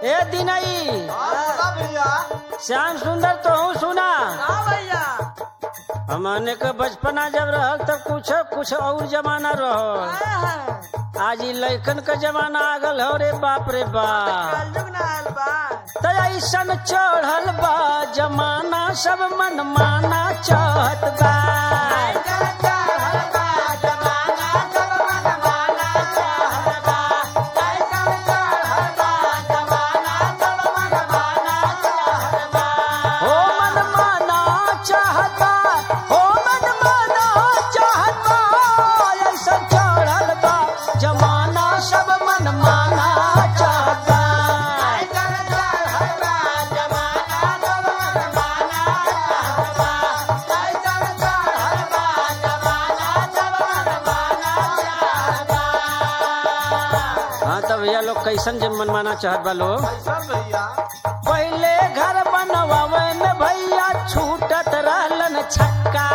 ए दिनई बोला भैया श्याम सुंदर तो हूँ सुना हाँ भैया हमने के बचपना जब रहल तब कुछ कुछ और जमाना रहो आज ई लइकन का जमाना आ गल हो रे बाप रे बाप कलयुग ना आयल बा त ऐसन चढ़ल बा जमाना सब मन माना चाहत बा हो मन माना चाहता हो मन माना चाहता ऐसन चढ़ल बा जमाना सब मन माना चाहता हाँ तब भैया लोग कैसन जब मन माना चाहत बा लोग भैया पहले घर बनवावे में भैया छूटत रहलन छक्का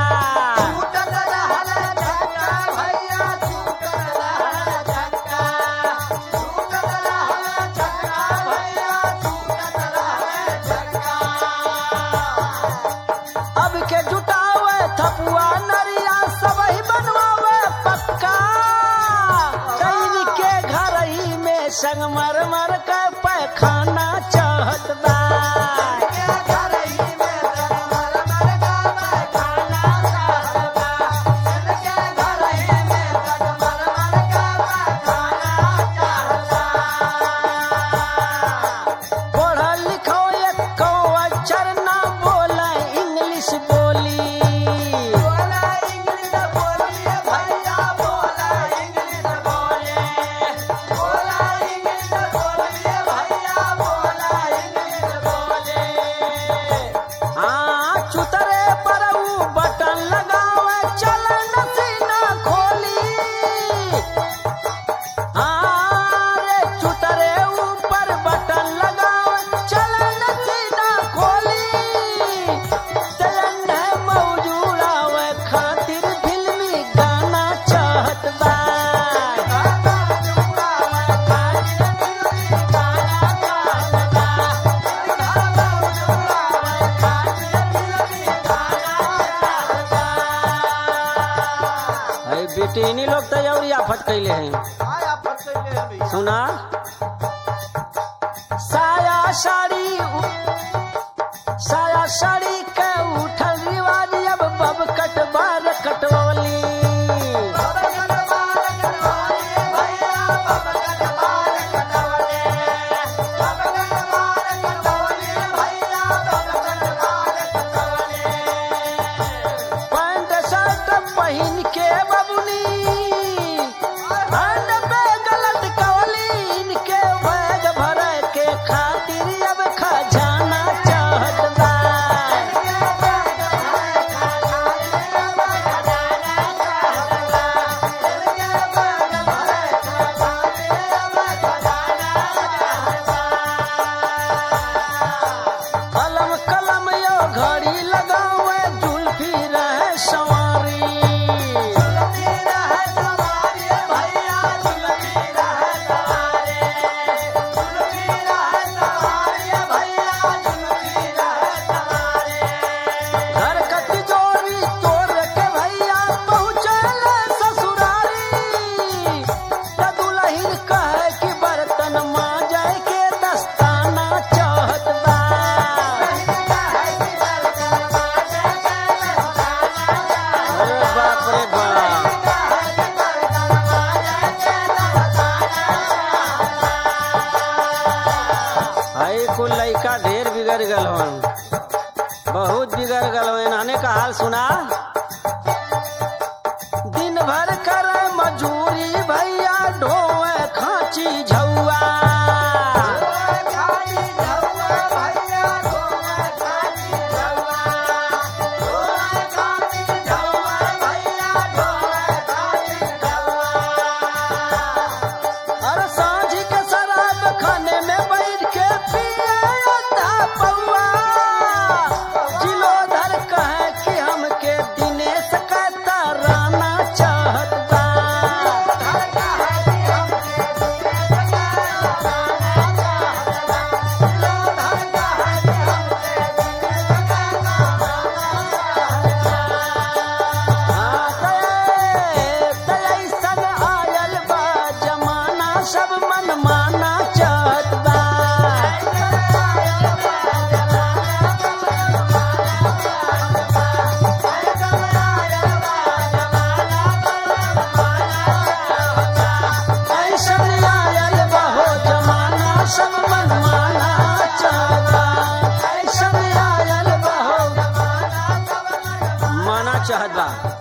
अब के जुटावे थपुआ नरिया सब ही बनवावे पक्का कैरी के घर ही में संगमरमर के पैखाना चाहत बा पढ़ल लिखो एक कौ अक्षर ना बोले इंग्लिश बोली हाँ चुतरे पर ऊ बटन लगावे चले नसीना खोली हाँ रे चुतरे ऊपर बटन लगावे चले नसीना खोली चलन है मौजूदावे खातिर फिल्मी गाना चाहत बा है बेटी लोग तो और आफत कैले हैं सुना साया साड़ी उ- साया साड़ी के उठल रिवाज अब बब कटबार कटोली पैंट शर्ट पहन के बबुनी हैंड बैग लटकवली इनके बैग भरे के खातिर अब खजाना चाहत बा कलम कलम यो घड़ी लगावे जुल्फी रहे सवारी घर का तिजोरी तोड़ के भैया पहुँचले ससुरारी त दुल्हन कहे कि बर्तन मांजे के दस्ताना चाहत बा अरे बाप रे बाप भाई कुल लइका ढेर बिगड़ गल हन बहुत बिगड़ गल हन आने का हाल सुना दिन भर करे मजूरी भैया ढोए खाची झौआ अरे सांझ के शराब खाने में बैठ के पिए अद्धा पौआ जिलोधर कहे कि हमके दिनेश का तराना चाहत बा चाहत बा